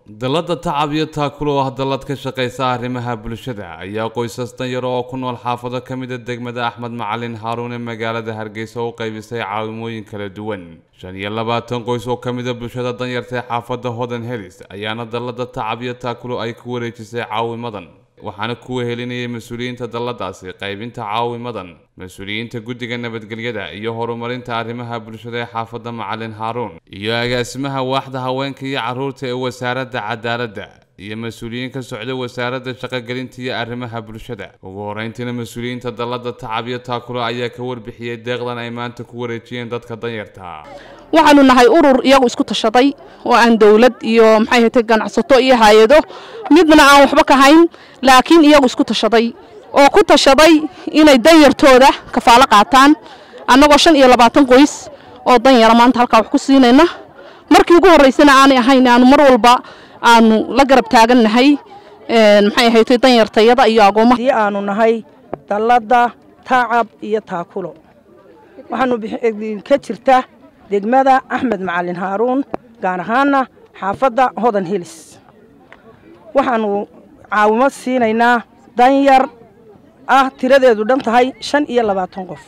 dallada tacab iyo taakulo oo ah dallad ka shaqaysa arrimaha bulshada ayaa qoysas danyar oo ku nool xaafado ka mid a degmada axmed macalin haaruun ee magaalada hargeysa u qaybisay caawimooyin kala duwan shan iyo labaatan qoys oo ka mid a bulshada danyarta ee xaafadda hodan helis ayaana dallada tacab iyo taakulo ay ku wareejisay caawimadan waxaana ku wehelinayay mas-uuliyiinta dalladaasi qaybinta caawimadan mas-uuliyiinta guddiga nabadgelyada iyo horumarinta arrimaha bulshada ee xaafadda macalin haaruun iyo agaasimaha waaxda haweenka iyo carruurta ee wasaaradda cadaaladda iyo mas-uuliyiin ka socda wasaaradda shaqogelinta iyo arrimaha bulshada ugu horeyntiina mas-uuliyiinta dallada tacab iyo taakulo ayaa ka warbixiyey deeqdan ay maanta ku wareejiyeen dadka danyarta waxaanu nahay urur iyagu isku tashaday oo aan dowlad iyo maxay hatay ganacsato iyo hay-ado midna aan waxba ka hayn laakiin iyagu isku tashaday oo ku tashaday inay danyartooda kafaalo qaataan annagoo shan iyo labaatan qoys oo danyara maanta halkaa wax ku siinayna markii ugu horraysana aanay ahayn aanu mar walba aanu la garab taagannahay maxay ahayd danyartayada iyo agoommaha haddii aanu nahay dallada tacab iyo taakulo waxaanu ka jirta degmada axmed macalin haaruun gaar ahaana xaafadda hodan helis waxaanu caawimo siinaynaa danyar ah tiradeedu dhan tahay shan iyo labaatan qof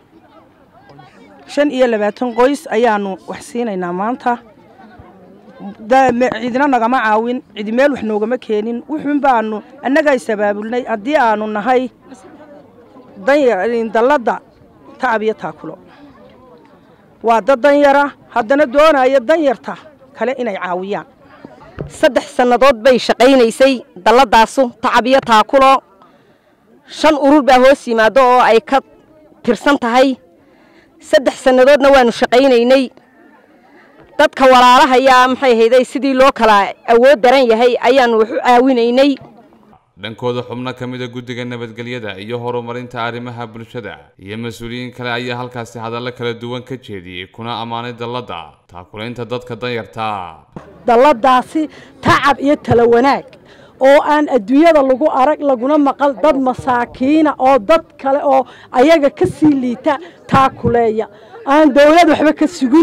shan iyo labaatan qoys ayaanu wax siinaynaa maanta cidina nagama caawin cidi meel wax noogama keenin wuxuun baanu annagaa isabaabulnay haddii aanu nahay dallada tacab iyo taakulo waa dad danyara haddana doonaya danyarta kale inay caawiyaan saddex sannadood bay shaqaynaysay dalladaasu tacab iyo taakulo shan urur baa hoos yimaado oo ay ka tirsan tahay saddex sannadoodna waanu shaqaynaynay dadka walaalahayaa maxay hayday sidii loo kala awood daran yahay ayaanu wax u caawinaynay dhankooda xubno ka mid a guddiga nabadgelyada iyo horumarinta arrimaha bulshada iyo mas-uuliyiin kale ayaa halkaasi hadallo kala duwan ka jeediyey kuna ammaanay dalladda taakulaynta dadka danyarta dalladaasi tacab iyo tala wanaag oo aan adduunyada lagu arag laguna maqal dad masaakiina oo dad kale oo ayaga ka sii liita taakuleeya aan dawlad waxba ka sugin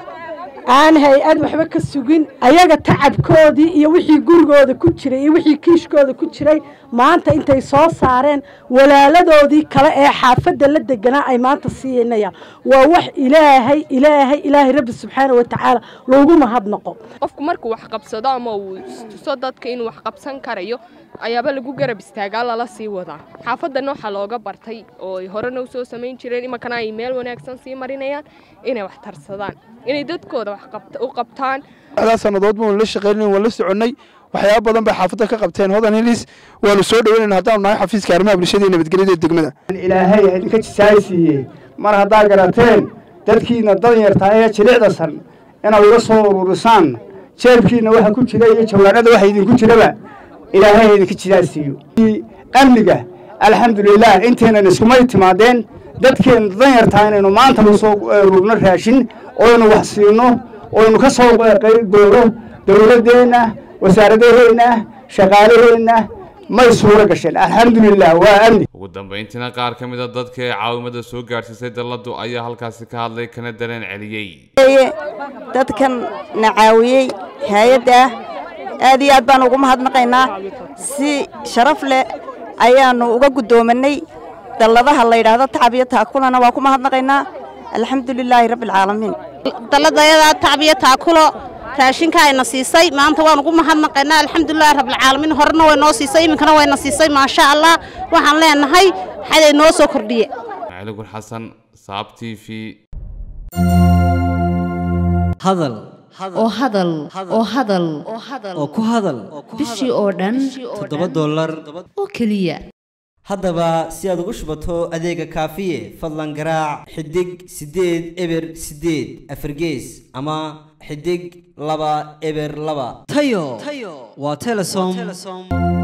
aan hay-ad waxba ka sugin ayaga tacabkoodii iyo wixii gurigooda ku jiray iyo wixii kiishkooda ku jiray maanta intay soo saareen walaaladoodii kale ee xaafadda la deganaa ay maanta siinayaan waa wax ilaahay ilaahay ilaahay rabbi subxaana wa tacaala loogu mahadnaqo qofku markuu wax qabsado ama uu tuso dadka inuu wax qabsan karayo ayaaba lagu garab istaagaa lala sii wadaa xaafadana waxaa looga bartay oo ay horena usoo samayn jireen imankana ay meel wanaagsan sii marinayaan inay wax tarsadaan inay dadkooda wax u qabtaan daa sannadood baanu la shaqaynayn waan la soconnay waxyaaba badan bay xaafadda ka qabteen hodan hilis waanu soo dhaweynayna haddaanu nahay xafiiska arrimaha bulshada iyo nabadgelyada degmada ilaahay idinka jisaaysiiyey mar haddaa garateen dadkiina danyartaa ee jilicdasan inaad uga soo ururisaan jeebkiina waxa ku jira iyo jawaanada waxa idinku jiraba ilaahay idinka jisaaysiiyo amniga alxamdulilah intaynan iskumay timaadeen dadkeena danyartaa inaynu maanta usoo ururno raashin oynu wax siino oynu ka soo gooro dowladdeenna wasaaradaheenna shaqaalaheenna may suuro gasheen alxamdulilah waa amni ugu dambayntiina qaar ka mid a dadka ee caawimada soo gaadhsiisay dalladu ayaa halkaasi ka hadlay kana dareen celiyey dadkan na caawiyey hay-adda aad iyo aad baan ugu mahadnaqaynaa si sharaf leh ayaanu uga guddoomanay dalladaha la yidhaahdo tacab iyo taakulana waa ku mahadnaqaynaa alxamdu lilaahi rabbi alcaalamiin dalladayada tacab iyo taakulo raashinka ayna siisay maanta waan ugu mahadnaqaynaa alxamdulilahi rabbilcaalamiin horena way noo siisay iminkana wayna siisay maasha allah waxaan leenahay xaday noo soo kordhiye macaligur xasan saab t v hadal oo hadal oo hadal oo ku hadal bishii oo dhan toddoba dollar oo keliya haddaba si aad ugu shubato adeega kaafiye fadlan garaac xidig siddeed eber siddeed afargees ama xidig laba eber laba tayo waa telesom